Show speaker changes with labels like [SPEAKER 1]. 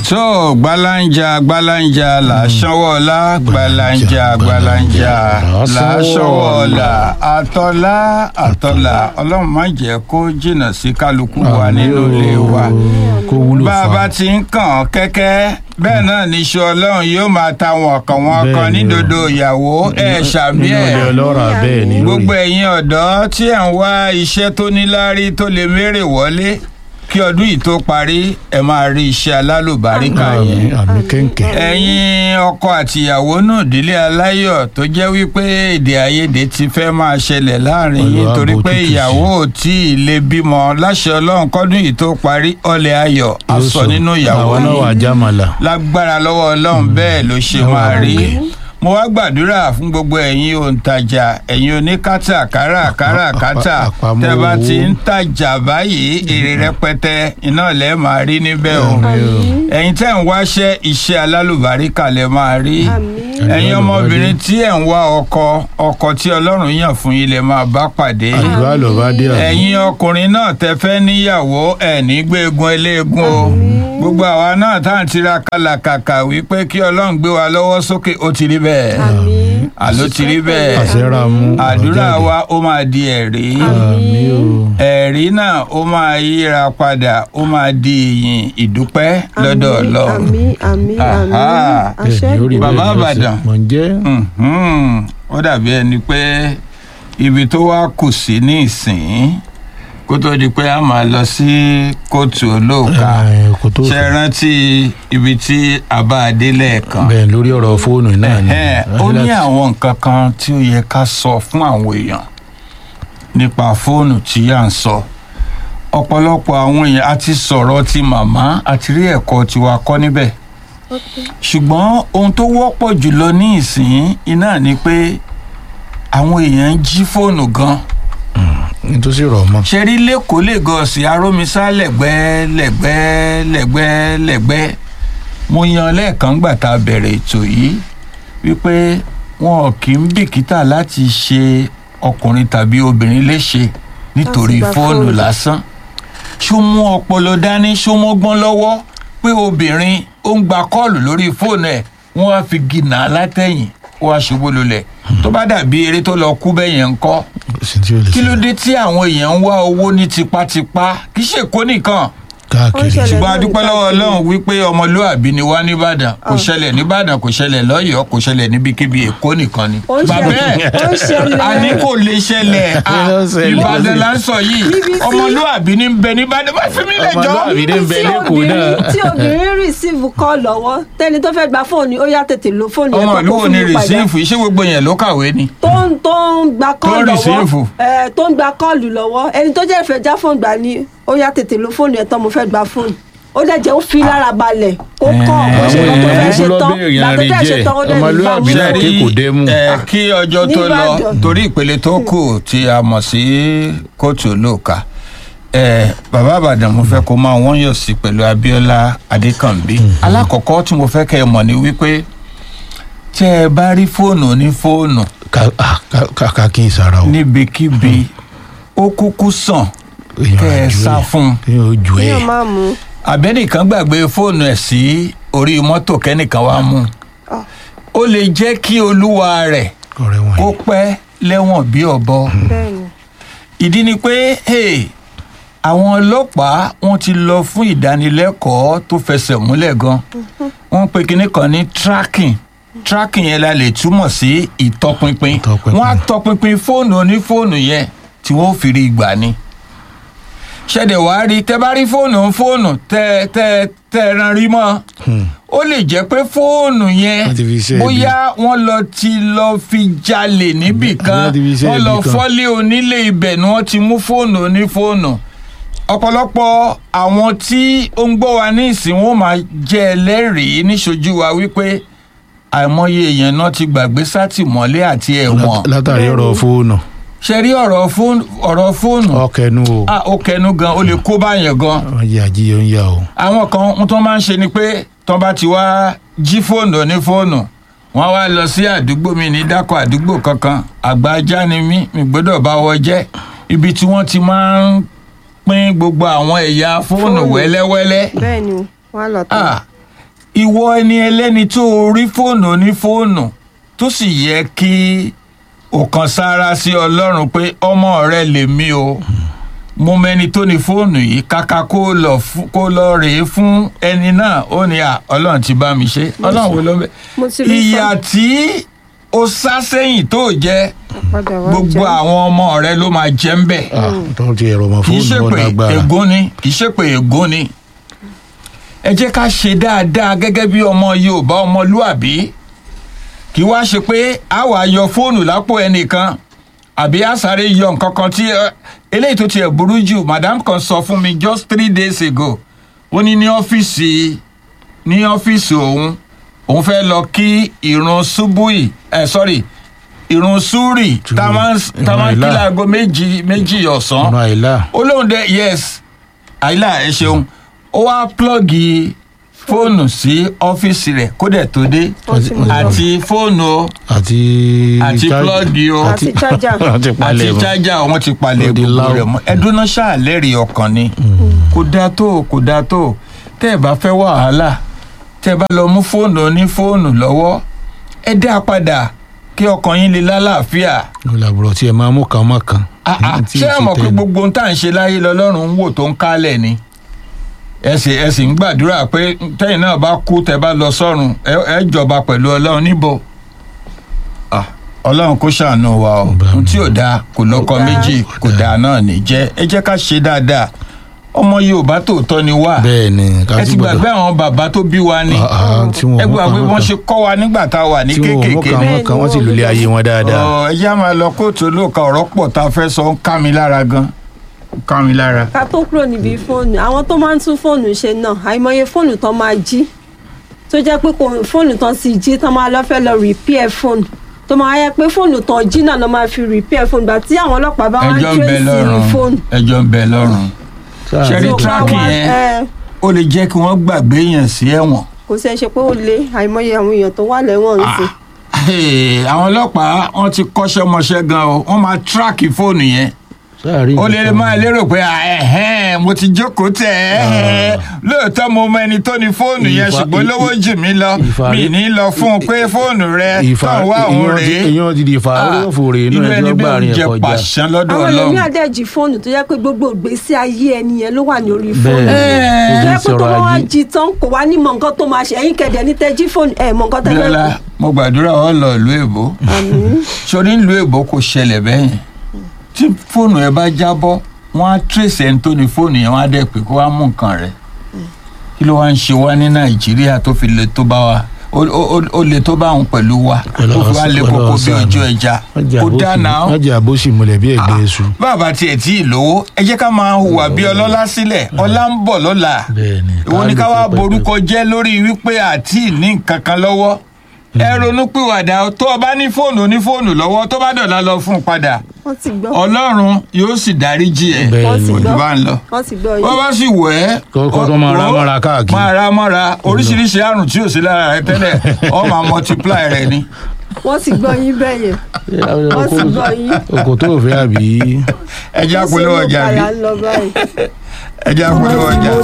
[SPEAKER 1] tó gbalanja gbalanja làṣọwọ́lá gbalanja gbalanja làṣọwọ́lá àtọ́lá àtọ́lá ọlọ́run má jẹ́ kó jìnnà sí kálukú wa nínú ilé wa
[SPEAKER 2] kó wúlò
[SPEAKER 1] bá a
[SPEAKER 2] fún
[SPEAKER 1] bá
[SPEAKER 2] wa.
[SPEAKER 1] ti ń kàn kẹ́kẹ́ bẹ́ẹ̀ náà níṣu ọlọ́run yóò máa ta wọn kan wọn kan
[SPEAKER 2] Bẹ́ẹ̀ ni o.
[SPEAKER 1] nídodo ìyàwó ẹ̀ ṣàmì
[SPEAKER 2] nínú ilé
[SPEAKER 1] ẹ̀
[SPEAKER 2] ọlọ́ràá bẹ́ẹ̀ ni
[SPEAKER 1] gbogbo
[SPEAKER 2] lórí.
[SPEAKER 1] ẹ̀yin ọ̀dọ́ tí ẹ̀ ń wá iṣẹ́ tó níláárí tó lè mérè wọlé kí ọdún yìí tó parí ẹ máa rí iṣẹ́ alálùbáríkà yẹn
[SPEAKER 2] àmì àmì kẹ́ńkẹ́.
[SPEAKER 1] ẹ̀yin ọkọ àtìyàwó náà délé aláyọ̀ tó jẹ́ wípé èdè àìyedè ti fẹ́ máa ṣẹlẹ̀ láàrin yín
[SPEAKER 2] Olúwa
[SPEAKER 1] torí
[SPEAKER 2] bò
[SPEAKER 1] pé
[SPEAKER 2] tútù sí.
[SPEAKER 1] ìyàwó ò tí ì lè bímọ láṣẹ ọlọ́run kọ́dún yìí tó parí ọlẹ̀ ayọ̀
[SPEAKER 2] Yóò
[SPEAKER 1] aṣọ
[SPEAKER 2] sọ.
[SPEAKER 1] nínú ìyàwó
[SPEAKER 2] àwa náà wà
[SPEAKER 1] yìí
[SPEAKER 2] jámàlà.
[SPEAKER 1] lágbára lọ́wọ́ ọlọ́run bẹ́ẹ̀ ló ṣe
[SPEAKER 2] Lọ́wọ́
[SPEAKER 1] máa rí
[SPEAKER 2] àgbẹ̀.
[SPEAKER 1] mo wá gbàdúrà fún gbogbo ẹ̀yin òǹtajà ẹ̀yin oníkátà káràkárà kátà
[SPEAKER 2] Àpá- àpamọ́
[SPEAKER 1] tẹ́ bá
[SPEAKER 2] owó.
[SPEAKER 1] ti ń tajà báyìí èrè rẹpẹtẹ iná lẹ́ máa rí níbẹ̀ o ẹ̀yin tẹ́ ń wáṣẹ́ iṣẹ́ alálùbáríkà lẹ́ máa rí ẹ̀yin ọmọbìnrin tí ẹ̀ ń wá ọkọ ọkọ tí ọlọ́run yàn fún yín lẹ́ máa bá pàdé
[SPEAKER 2] àdúrà ló bá dé àbí.
[SPEAKER 1] ẹ̀yin ọkùnrin náà tẹ fẹ́ níyàwó ẹ̀ ní gbégun eléegun o gbogbo àwa náà tá à ń tira kàlàkàkà wípé kí ọlọ́run gbé wa lọ́wọ́ sókè ó ti rí bẹ́ẹ̀ àló ti rí bẹ́ẹ̀
[SPEAKER 2] àṣẹra mú.
[SPEAKER 1] àdúrà
[SPEAKER 2] àbájáde.
[SPEAKER 1] wa ó máa di ẹ̀rí
[SPEAKER 2] àmì o.
[SPEAKER 1] ẹ̀rí náà ó máa yíra padà ó máa di ìyìn ìdúpẹ́ lọ́dọ̀ ọlọ́run
[SPEAKER 3] àmì àmì àmì
[SPEAKER 1] Aha.
[SPEAKER 3] àṣẹ
[SPEAKER 2] bẹ́ẹ̀ ni ó rí
[SPEAKER 1] Bàbá
[SPEAKER 2] bẹ́ẹ̀ lọ́sẹ̀.
[SPEAKER 1] Ìbàdàn.
[SPEAKER 2] mọ̀ ń jẹ́.
[SPEAKER 1] Mhm. ó dàbí ẹni pé ibi tó wá kù sí ní ìsìn kó tó di pé a máa lọ sí kóòtù olóòka
[SPEAKER 2] Ẹ̀, kò tó
[SPEAKER 1] ṣe rántí ibi tí a bá a dé lẹ́ẹ̀kan
[SPEAKER 2] bẹ́ẹ̀ lórí ọ̀rọ̀ fóònù náà ni.
[SPEAKER 1] Ẹ̀hẹ́n, ó ní àwọn nǹkan kan tí ó yẹ ká sọ fún àwọn èèyàn nípa fóònù tí à ń sọ ọ̀pọ̀lọpọ̀ àwọn èèyàn a ti sọ̀rọ̀ ti màmá àti rí ẹ̀kọ́ tiwa kọ́ níbẹ̀ ṣùgbọ́n ohun tó wọ́pọ̀ jùlọ ní ìsìn iná ni pé àwọn èèyàn ń jí fóònù gan
[SPEAKER 2] nítòsí rọ̀ mọ́.
[SPEAKER 1] ṣe rí lẹ́kọ̀ọ́ lẹ́gọ̀ọ́sì arómisá lẹ́gbẹ́ lẹ́gbẹ́ lẹ́gbẹ́ lẹ́gbẹ́ mo yan lẹ́ẹ̀kan gbà tá a bẹ̀rẹ̀ ètò yìí wípé wọn kì í bìkítà láti ṣe ọkùnrin tàbí obìnrin léṣe nítorí
[SPEAKER 3] Láti gba
[SPEAKER 1] fóònù
[SPEAKER 3] fóònù.
[SPEAKER 1] lásán ṣó mú ọpọlọ dání ṣó mọ́gbọ́n lọ́wọ́ pé obìnrin ó ń gba kọ́ọ̀lù lórí fóònù ẹ̀ wọ́n á fi gìnà látẹ̀yìn ó wá ṣubú lulẹ̀ tó bá dàbí eré tó lọ kú bẹ́yẹn ńkọ́
[SPEAKER 2] sí tí ó lè
[SPEAKER 1] kí ló
[SPEAKER 2] ṣẹlẹ̀.
[SPEAKER 1] dé tí àwọn èèyàn ń wá owó ní tipátipá kì í ṣe kó nìkan
[SPEAKER 2] káàkiri.
[SPEAKER 3] Ó ń ṣẹlẹ̀.
[SPEAKER 1] ṣùgbọ́n a
[SPEAKER 3] lórí
[SPEAKER 1] dúpẹ́ lọ́wọ́
[SPEAKER 3] káàkiri.
[SPEAKER 1] ọlọ́run wípé ọmọlúàbí ni wá nìbàdàn kò
[SPEAKER 3] Ah.
[SPEAKER 1] ṣẹlẹ̀ nìbàdàn kò ṣẹlẹ̀ lọ́yọ̀ọ́ kò ṣẹlẹ̀ níbikíbi èkó nìkan ni.
[SPEAKER 3] ó ń
[SPEAKER 1] bàbá
[SPEAKER 3] ṣẹlẹ̀
[SPEAKER 1] ẹ̀
[SPEAKER 3] ó ń ṣẹlẹ̀
[SPEAKER 1] a ní kò lè ṣẹlẹ̀ à,
[SPEAKER 2] Ó ń ṣẹlẹ̀.
[SPEAKER 1] ìbàdàn là ń sọ yìí
[SPEAKER 3] Níbi tí-
[SPEAKER 1] ọmọlúàbí ní bẹ nìbàdàn má fi mí lẹ́jọ́.
[SPEAKER 2] Ọmọlúàbí ní bẹ
[SPEAKER 3] tí
[SPEAKER 2] lẹ́kọ̀ọ́
[SPEAKER 3] obìnrin
[SPEAKER 2] náà.
[SPEAKER 3] tí obìnrin rìsíìfù kọ́ lọ́wọ́ tẹ́ni tó fẹ́ gba fóònù ó yá tètè lo fóònù yẹn
[SPEAKER 1] ọmọ
[SPEAKER 3] kó
[SPEAKER 1] ìlú
[SPEAKER 3] kó
[SPEAKER 1] wo
[SPEAKER 3] fún
[SPEAKER 1] ni
[SPEAKER 3] mi padà
[SPEAKER 1] rìsíìfù iṣẹ́ gbogbo yẹn ló kàwé ni.
[SPEAKER 3] tó ń tó ń gba kọ́ọ̀lù
[SPEAKER 1] rìsíìfù.
[SPEAKER 3] lọ́wọ́ ẹ̀, tó ń gba kọ́ọ̀lù lọ́wọ́ ẹni tó jẹ́ ìfẹ́ já fóònù gbà ní ó yá tètè lo fóònù yẹn tán mo fẹ́ gba fóònù ó dẹ̀ jẹ́ ó fi lára balẹ̀ ó kọ́
[SPEAKER 1] Ẹ̀,
[SPEAKER 3] bó ṣe lọ tó fẹ́
[SPEAKER 2] àwọn
[SPEAKER 3] ṣe
[SPEAKER 2] èèyàn
[SPEAKER 3] tán
[SPEAKER 2] lọ́bẹ̀rẹ̀
[SPEAKER 3] gbà tó
[SPEAKER 2] yẹn
[SPEAKER 3] fẹ́ ṣe
[SPEAKER 2] rí
[SPEAKER 3] tán ó dẹ̀ ní
[SPEAKER 2] ọmọlúwàbí
[SPEAKER 3] báwo.
[SPEAKER 2] náà
[SPEAKER 1] Ṣé
[SPEAKER 2] ké
[SPEAKER 1] rí,
[SPEAKER 2] kò dé mú.
[SPEAKER 1] ẹ, kí ọjọ́ tó lọ
[SPEAKER 3] Nìbàdàn.
[SPEAKER 1] torí ìpele tó kù tí a mọ̀ sí kóòtù olóòka ẹ, bàbá àbàdàn mo fẹ́ kó máa wọ́n yọ̀ sí pẹ̀lú Abíọ́lá Adékànbí alákọ̀ọ́kọ́ tí mo fẹ́ kẹ́ ẹ mọ̀ ni wípé tẹ́ ẹ bá rí fóònù ní fóònù
[SPEAKER 2] Ká- ah, ká- ká- ká kí n sara o.
[SPEAKER 1] níbikíbi ó kúkú sàn
[SPEAKER 2] Èèyàn
[SPEAKER 1] kẹ́ ẹ
[SPEAKER 2] á ju
[SPEAKER 1] sá
[SPEAKER 2] ẹ̀.
[SPEAKER 1] fún un
[SPEAKER 2] Èèyàn ó ju ẹ̀.
[SPEAKER 3] yóò máa mú
[SPEAKER 1] àbẹ́nìkan gbàgbé fóònù ẹ̀ sí orí mọ́tò kẹ́nìkan wá mú un.
[SPEAKER 3] Ah.
[SPEAKER 1] ó lè jẹ́ kí olúwa rẹ̀
[SPEAKER 2] ọ̀rẹ́ wọn
[SPEAKER 1] kó
[SPEAKER 2] yìí.
[SPEAKER 1] pẹ́ lẹ́wọ̀n bí ọ̀bọ.
[SPEAKER 3] bẹ́ẹ̀ ni
[SPEAKER 1] ìdí ni pé hey, àwọn ọlọ́pàá wọ́n ti lọ fún ìdánilẹ́kọ̀ọ́ tó fẹsẹ̀ múlẹ̀ gan. wọ́n pe kinní kan ní tracking tracking yẹn la lè túmọ̀ sí ìtọpinpin
[SPEAKER 2] Ìtọpinpin.
[SPEAKER 1] wọ́n á tọpinpin fóònù onífóònù yẹn tí wọ́n fi rí ìgbà ni ṣẹ̀dẹ̀ wá rí tẹ bá rí fóònù fóònù tẹ tẹ tẹ ran rí mọ́
[SPEAKER 2] Hmm.
[SPEAKER 1] ó lè jẹ́ pé fóònù yẹn
[SPEAKER 2] Wọ́n ti fi iṣẹ́
[SPEAKER 1] bóyá wọ́n lọ ti lọ fi jalè níbì kan
[SPEAKER 2] Wọ́n ti fi iṣẹ́
[SPEAKER 1] wọ́n lọ
[SPEAKER 2] ibi kan.
[SPEAKER 1] fọ́lé onílé ibẹ̀ ni wọ́n ti mú fóònù onífóònù ọ̀pọ̀lọpọ̀ àwọn tí ó ń gbọ́ wa ní ìsìn wọn máa jẹ́ ẹlẹ́rìí níṣojú wa wípé àìmọye èèyàn náà ti gbàgbé sátìmọ́lé àti ẹ̀wọ̀n
[SPEAKER 2] Lát- látàrí ọ̀rọ̀ fóònù.
[SPEAKER 1] ṣe rí ọ̀rọ̀ fóònù ọ̀rọ̀ fóònù
[SPEAKER 2] ọkẹnu o.
[SPEAKER 1] ah ó kẹnu gan ó lè kó báyẹn gan
[SPEAKER 2] wọ́n jẹ́ àjíyọ ń yà o.
[SPEAKER 1] àwọn kan ohun tó máa ń ṣe ni pé tó bá ti wá jí fóònù ní fóònù wọ́n wá lọ sí àdúgbò mi ní dákọ̀ àdúgbò kankan àgbà ajá ni mí mi gbọ́dọ̀ bá wọ jẹ́ ibi tí wọ́n ti máa ń pín gbogbo àwọn ẹ̀yà fóònù
[SPEAKER 3] Fóònù.
[SPEAKER 1] wẹ́lẹ́wẹ́lẹ́
[SPEAKER 3] bẹ́ẹ̀ ni wọ́n á lọ tán.
[SPEAKER 1] ah ìwọ ẹni ẹlẹ́ni tó o rí fóònù ní fóònù tó sì yẹ kí o kan sára sí ọlọ́run pé ọmọ rẹ lèmi o mo mẹni tó ní fóònù yìí kàkà kó lọ fún- kó lọ rèé fún ẹni náà ó ní à ọlọ́run ti bá mi ṣe ọlọ́run wo ló bẹ
[SPEAKER 3] mo ti rí
[SPEAKER 1] ìyà tí o sá sẹ́yìn tó jẹ́
[SPEAKER 3] padà wá
[SPEAKER 1] gbogbo
[SPEAKER 3] jẹ́.
[SPEAKER 1] àwọn ọmọ rẹ ló máa jẹ́ ń bẹ̀
[SPEAKER 2] Ah, tó ti ẹ̀rọ ọmọ
[SPEAKER 1] kì í ṣe
[SPEAKER 2] fóònù
[SPEAKER 1] pé
[SPEAKER 2] wọn lágbára
[SPEAKER 1] ègún ni kì í ṣe pé ègún ni ẹ jẹ́ ká ṣe dáadáa gẹ́gẹ́ bí ọmọ yorùbá ọmọlúàbí kì í wá ṣe pé a wà yọ fóònù lápò ẹnìkan àbí a sáré yọ nǹkan kan tí ẹ, eléyìí tó tiẹ̀ burú jù madam kan sọ fún mi just three days ago ó ní ní ọ́fíìsì ní ọ́fíìsì òun òun fẹ́ lọ kí ìrun ṣubúì ẹ sorry ìrun súrì tá a máa ń- tá a máa ń kí
[SPEAKER 2] Ìrun àìlá.
[SPEAKER 1] láago méjì méjì ọ̀sán
[SPEAKER 2] ọ̀nà àìlá
[SPEAKER 1] ó lóun dẹ yes àyílà ẹ ṣeun ó wá plọ́ọ̀gì fóònù sí ọ́fíìsì rẹ̀ kó dẹ̀ tó dé
[SPEAKER 3] Wọ́n ti mú lọ.
[SPEAKER 1] àti fóònù o
[SPEAKER 2] àti
[SPEAKER 1] Àti
[SPEAKER 2] charge-
[SPEAKER 1] plug o.
[SPEAKER 3] Àti charger.
[SPEAKER 2] àti
[SPEAKER 1] àti
[SPEAKER 2] palẹ̀ mọ́.
[SPEAKER 1] chájà wọn ti palẹ̀
[SPEAKER 2] Ó di
[SPEAKER 1] gbogbo
[SPEAKER 2] láò.
[SPEAKER 1] rẹ̀ mọ́ ẹdúná ṣáàlẹ́rì ọkàn ni kò dáa tó kò dáa tó tẹ́ ẹ bá fẹ́ wàhálà tẹ́ ẹ bá lọ mú fóònù ní fóònù lọ́wọ́ ẹ dá a padà kí ọkàn yín lè lálàáfíà
[SPEAKER 2] olùlàbùrọ̀ tí ẹ máa mú kan mọ́ kan.
[SPEAKER 1] Ah, ah,
[SPEAKER 2] Tí
[SPEAKER 1] ṣé ẹ
[SPEAKER 2] ì
[SPEAKER 1] mọ̀
[SPEAKER 2] ṣe
[SPEAKER 1] pé
[SPEAKER 2] tẹ́lẹ̀.
[SPEAKER 1] gbogbo ohun tá à ń ṣe láyé lọ́lọ́run ń wò tó ń kálẹ̀ ni ẹ sì ẹ sì ń gbàdúrà pé tẹ́yìn náà bá kú tẹ́ bá lọ sọ́run ẹ ẹ jọba pẹ̀lú ọlọ́run níbo Ah, ọlọ́run kó ṣàánú wa o
[SPEAKER 2] Bá mi.
[SPEAKER 1] ohun tí ò dáa kò lọ́kọ
[SPEAKER 3] Kò dáa.
[SPEAKER 1] méjì kò dáa náà ní jẹ́ ẹ jẹ́ ká ṣe dáadáa ọmọ yorùbá tòótọ́ ni wá
[SPEAKER 2] bẹ́ẹ̀ ni ká
[SPEAKER 1] ẹ ti gbàgbé àwọn bàbá tó bí wa ni
[SPEAKER 2] Ah, ah, tí wọn
[SPEAKER 1] ẹ
[SPEAKER 2] ò mú
[SPEAKER 1] gbàgbé
[SPEAKER 2] kan
[SPEAKER 1] wọ́n
[SPEAKER 2] mọ́
[SPEAKER 1] ṣe kọ́ wa nígbà tá a wà ní
[SPEAKER 2] tí wọn ò mú
[SPEAKER 1] kéékèèké
[SPEAKER 2] kan
[SPEAKER 1] ni
[SPEAKER 2] mọ́ kan wọ́n sì lulẹ̀ ayé wọn dáadáa.
[SPEAKER 1] ọ ẹ já máa lọ kóòtù olóòka ọ̀rọ̀ pọ̀ tá a fẹ́ sọ ń ká mi lára gan ń ká mi lára.
[SPEAKER 3] ká tó kúrò níbi fóònù àwọn tó máa ń tún fóònù ṣe náà àìmọye fóònù tán máa jí tó jẹ́ pé kò fóònù tán sì jí tán máa lọ fẹ́ lọ repair fóònù tó máa yẹ pé fóònù tán jí náà ló máa fi repair fóònù gbà tí àwọn ọlọ́pàá bá wá ń
[SPEAKER 1] ẹjọ́ ń bẹ
[SPEAKER 3] trace
[SPEAKER 1] lọ́rùn
[SPEAKER 3] fóònù.
[SPEAKER 1] ẹjọ́ ń bẹ lọ́rùn
[SPEAKER 2] Sáà
[SPEAKER 1] ṣe rí
[SPEAKER 3] So,
[SPEAKER 1] tracking
[SPEAKER 3] wá-
[SPEAKER 1] yẹn
[SPEAKER 3] ẹ,
[SPEAKER 1] ó lè jẹ́ kí wọ́n gbàgbé yẹn sí ẹ̀wọ̀n.
[SPEAKER 3] kò sí ẹ ṣe pé ó lé àìmọye àwọn èèyàn tó wà lẹ́wọ̀n ń sìn.
[SPEAKER 1] Hey, àwọn ọlọ́pàá wọ́n ti kọ́ṣẹ́ mọṣẹ́ gan o wọ́n máa tíráàkì fóònù yẹn
[SPEAKER 2] sáà rí
[SPEAKER 1] ó lè
[SPEAKER 2] nǹkan.
[SPEAKER 1] máa lérò pé ah, ẹ̀hẹ́n, mo ti jókòó tẹ̀ ẹ́ lóòótọ́ mo mọ ẹni tó ní fóònù yẹn
[SPEAKER 2] Ìfà-
[SPEAKER 1] ṣùgbọ́n
[SPEAKER 2] ì-
[SPEAKER 1] lówó jù mí lọ
[SPEAKER 2] ìfà-
[SPEAKER 1] mi ní lọ fún un pé fóònù rẹ
[SPEAKER 2] ìfà
[SPEAKER 1] tó ń wá òun
[SPEAKER 2] èèyàn ti-
[SPEAKER 1] rèé
[SPEAKER 2] èèyàn ti di ìfà orí òfòrè inú
[SPEAKER 1] irú ẹni
[SPEAKER 2] ẹjọ́
[SPEAKER 1] bí
[SPEAKER 2] gbà
[SPEAKER 1] ó
[SPEAKER 2] rìn
[SPEAKER 1] jẹ
[SPEAKER 2] ẹ̀kọ́ jà.
[SPEAKER 1] pàṣán lọ́dọ̀
[SPEAKER 3] àwọn ẹlòmíì
[SPEAKER 1] ọlọ́run.
[SPEAKER 3] àdẹ́jì fóònù tó jẹ́ pé gbogbo ìgbésí ayé ẹni yẹn ló wà ní orí
[SPEAKER 2] bẹ́ẹ̀
[SPEAKER 3] fóònù.
[SPEAKER 1] Ẹ́ẹ̀.
[SPEAKER 2] ni
[SPEAKER 3] tó
[SPEAKER 2] ojú
[SPEAKER 3] yẹ pé tó
[SPEAKER 2] sọ̀rọ̀
[SPEAKER 3] bá wá
[SPEAKER 2] ajé
[SPEAKER 3] jí tán kò wá ní mọ nǹkan tó máa ṣe ẹ̀yin kẹ̀dẹ̀ ní tẹ́jí fóònù ẹ̀ mọ nǹkan tẹ́ fẹ́
[SPEAKER 1] bíọ́lá mo gbàdúrà ọ lọ ìlú èbó
[SPEAKER 3] àmín
[SPEAKER 1] sórí ìlú èbó kò ṣẹlẹ̀ bẹ́yẹn tí fóònù ẹ bá jábọ́ wọ́n á tírèsì ẹni tó ní fóònù yẹn wọ́n á dẹ̀ pé kó wá mú nǹkan rẹ̀ kí ló wá ń ṣe wá ní nàìjíríà tó fi le tó bá wa ó- ó ó- ó le tó bá òun pẹ̀lú wa tó fi wá le kókó bí ojú ẹja kó dáná
[SPEAKER 2] wọ́n jẹ́ àbóṣì múlẹ̀ bí ẹ̀gbẹ́ iṣu.
[SPEAKER 1] bàbá tiẹ̀ tí ì lówó ẹ jẹ́ ká máa hùwà bí ọlọ́lá sílẹ̀ ọlá ń bọ̀ lọ́la
[SPEAKER 2] bẹ́ẹ̀ ni
[SPEAKER 1] ìwọ ni ká wá
[SPEAKER 2] pẹ́pẹ́pẹ́.
[SPEAKER 1] borúkọ jẹ́ lórí wípé àti ní nǹkan kan lọ́wọ́ ẹ ronú pìwàdà tó o bá ní fóònù ní fóònù lọ́wọ́ tó bá dọ̀la lọ fún un padà
[SPEAKER 3] wọ́n ti gbọ́
[SPEAKER 1] ọlọ́run yóò sì dáríjì ẹ̀
[SPEAKER 2] Bẹ́ẹ̀
[SPEAKER 3] wọ́n ti
[SPEAKER 2] ni.
[SPEAKER 1] òjò
[SPEAKER 3] gbọ́
[SPEAKER 1] bá ń lọ
[SPEAKER 3] wọ́n ti gbọ́
[SPEAKER 1] wọ́n
[SPEAKER 3] yìí
[SPEAKER 1] bá sì wẹ̀ ẹ́
[SPEAKER 2] Kọ́kọ́ tó máa ra
[SPEAKER 1] ó-
[SPEAKER 2] mọ́ra káàkiri.
[SPEAKER 1] máa ra mọ́ra oríṣiríṣi àrùn tí ò sí lára rẹ tẹ́lẹ̀ ọ máa multiply rẹ ni
[SPEAKER 3] wọ́n ti gbọ́ yín bẹ́ẹ̀ yẹn wọ́n ti gbọ́ yín
[SPEAKER 2] oko tó fẹ́ àbí.
[SPEAKER 1] ẹja polówó ọjà bí
[SPEAKER 3] Ṣé ló padà ń lọ báyìí.
[SPEAKER 1] ẹja polówó ọjà.